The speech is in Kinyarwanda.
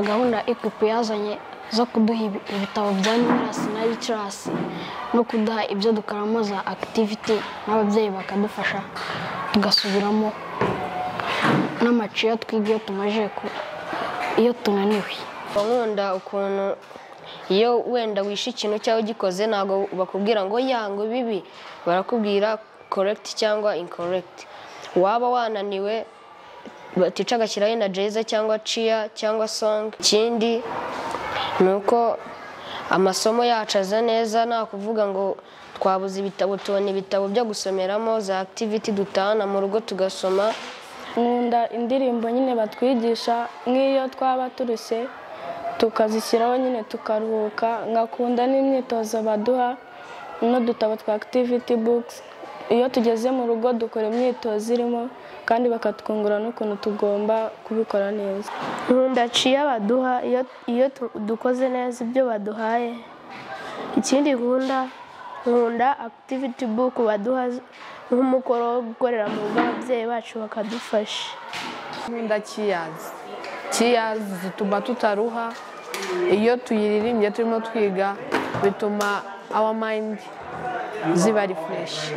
gahunda equipe yazanye zo kuduha ibi- ibitabo bya numerasi na ricarasi no kuduha ibyo dukaramaza akitiviti n'ababyeyi bakadufasha tugasubiramo n'amaciyo twiga iyo tumaze ku- iyo tunaniwe nkunda ukuntu iyo wenda wishe ikintu cyangwa ugikoze ntabwo bakubwira ngo yango bibi barakubwira correct cyangwa incorrect waba wananiwe tica agashyiraho na jeza cyangwa ciya cyangwa song ikindi ni uko amasomo yacu aza neza nta kuvuga ngo twabuze ibitabo tubona ibitabo byo gusomeramo za activity dutahana mu rugo tugasoma nkunda indirimbo nyine batwigisha nk'iyo twaba turushye tukazishyiraho nyine tukaruhuka nkakunda n'imyitozo baduha n'udutabo twa akitiviti bukisi iyo tugeze mu rugo dukora imyitozo irimo kandi bakatwungura n'ukuntu tugomba kubikora neza nkunda ciya baduha iyo- iyo tu- dukoze neza ibyo baduhaye ikindi nkunda nkunda akitiviti buku baduha z- nk'umukoro wo gukorera mu rugo ababyeyi bacu bakadufasha nkunda kiyazi kiyazi zituma tutaruha iyo tuyiririmbye turimo twiga bituma awa mayindi ziba rifureshi